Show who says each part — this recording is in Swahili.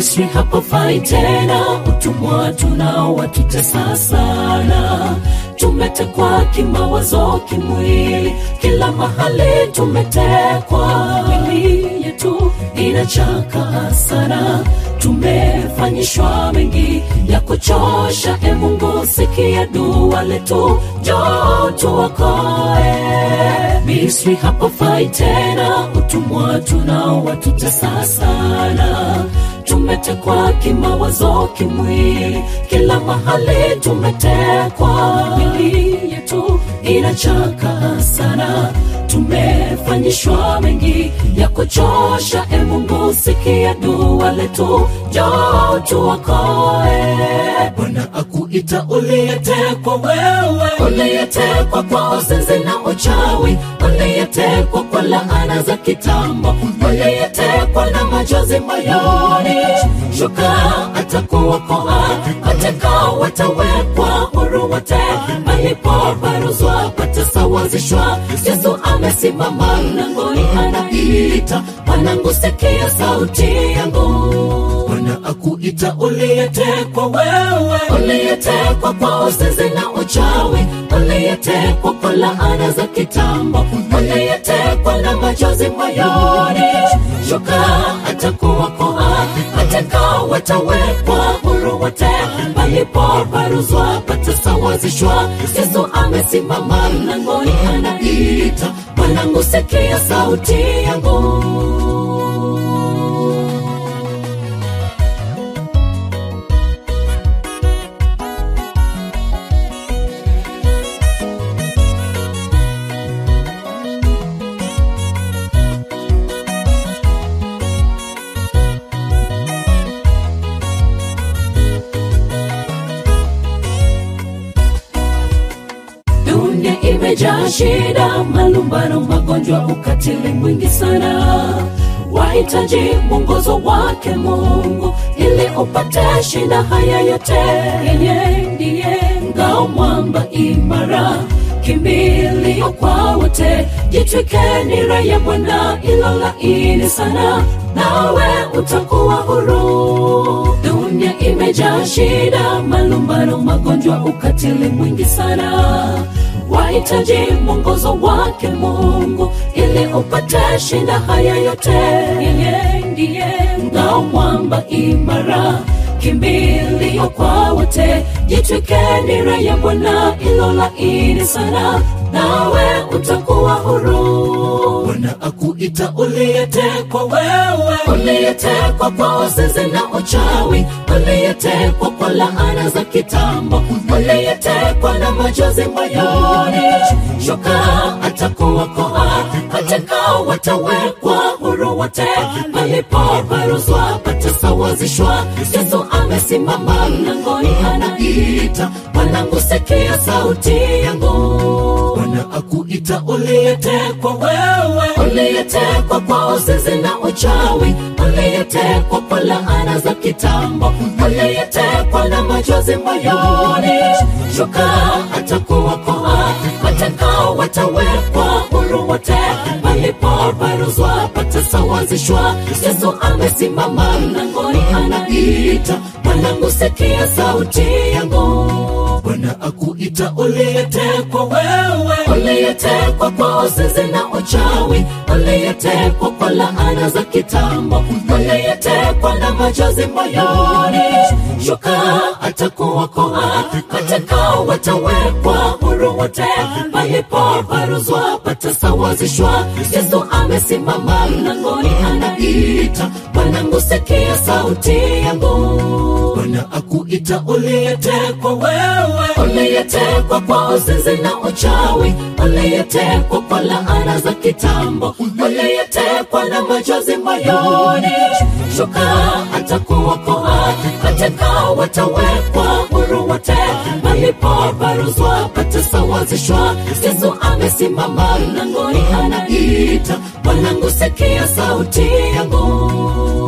Speaker 1: Misri hapafai tena, utumwa tunao watutesa sana. Tumetekwa kimawazo, kimwili, kila mahali tumetekwa. Mili yetu inachaka sana, tumefanyishwa mengi ya kuchosha. E Mungu, sikia dua letu, njoo tuokoe. Misri hapafai tena, utumwa tunao watutesa sana tumetekwa kimawazo, kimwili, kila mahali tumetekwa. Mili yetu inachaka sana, tumefanyishwa mengi ya kuchosha. E Mungu, sikia dua letu, njoo tuokoe. Bwana akuita uliyetekwa wewe, uliyetekwa kwa uzinzi na uchawi, uliyetekwa kwa laana za kitambo, uliyetekwa na machozi moyoni. Shuka atakuokoa, mateka watawekwa huru wote, palipobaruzwa patasawazishwa. Yesu amesimama mlangoni, anaita mwanangu, sikia sauti yangu. Bwana akuita uliyetekwa wewe, uliyetekwa kwa uzinzi na uchawi, uliyetekwa kwa laana za kitambo, uliyetekwa na machozi moyoni. Shuka atakuokoa, mateka watawekwa huru wote, palipobaruzwa patasawazishwa. Yesu amesimama mlangoni, anaita mwanangu, sikia sauti yangu. Dunia imejaa shida, malumbano, magonjwa, ukatili mwingi sana. Wahitaji mwongozo wake Mungu ili upate shinda haya yote. Yeye ndiye ngao, mwamba imara, kimbilio kwa wote. Jitwike nira ya Bwana ilo laini sana, nawe utakuwa huru. Dunia imejaa shida, malumbano, magonjwa, ukatili mwingi sana. Wahitaji mwongozo wake Mungu ili upate shinda haya yote. Yeye ndiye ngao, mwamba imara, kimbilio kwa wote. Jitwike nira ya Bwana ilo laini sana, nawe utakuwa huru. Bwana akuita uliyetekwa wewe, uliyetekwa kwa uzinzi na uchawi, uliyetekwa kwa laana za kitambo, uliyetekwa na machozi moyoni. Shuka atakuokoa, mateka watawekwa huru wote, palipobaruzwa patasawazishwa. Yesu amesimama mlangoni, anaita mwanangu, sikia sauti yangu. Bwana akuita uliyetekwa wewe, uliyetekwa kwa uzinzi na uchawi, uliyetekwa kwa laana za kitambo, uliyetekwa na machozi moyoni. Shuka atakuokoa, mateka watawekwa huru wote, palipobaruzwa patasawazishwa. Yesu amesimama mlangoni, anaita mwanangu, sikia sauti yangu. Bwana akuita uliyetekwa wewe, uliyetekwa kwa uzinzi na uchawi, uliyetekwa kwa laana za kitambo, uliyetekwa na machozi moyoni. Shuka atakuokoa, mateka watawekwa huru wote, palipobaruzwa patasawazishwa. Yesu amesimama mlangoni, anaita mwanangu, sikia sauti yangu. Bwana akuita uliyetekwa wewe, uliyetekwa kwa uzinzi na uchawi, uliyetekwa kwa laana za kitambo, uliyetekwa na machozi moyoni. Shuka atakuokoa, mateka watawekwa huru wote, palipobaruzwa patasawazishwa. Yesu amesimama mlangoni, anaita mwanangu, sikia sauti yangu.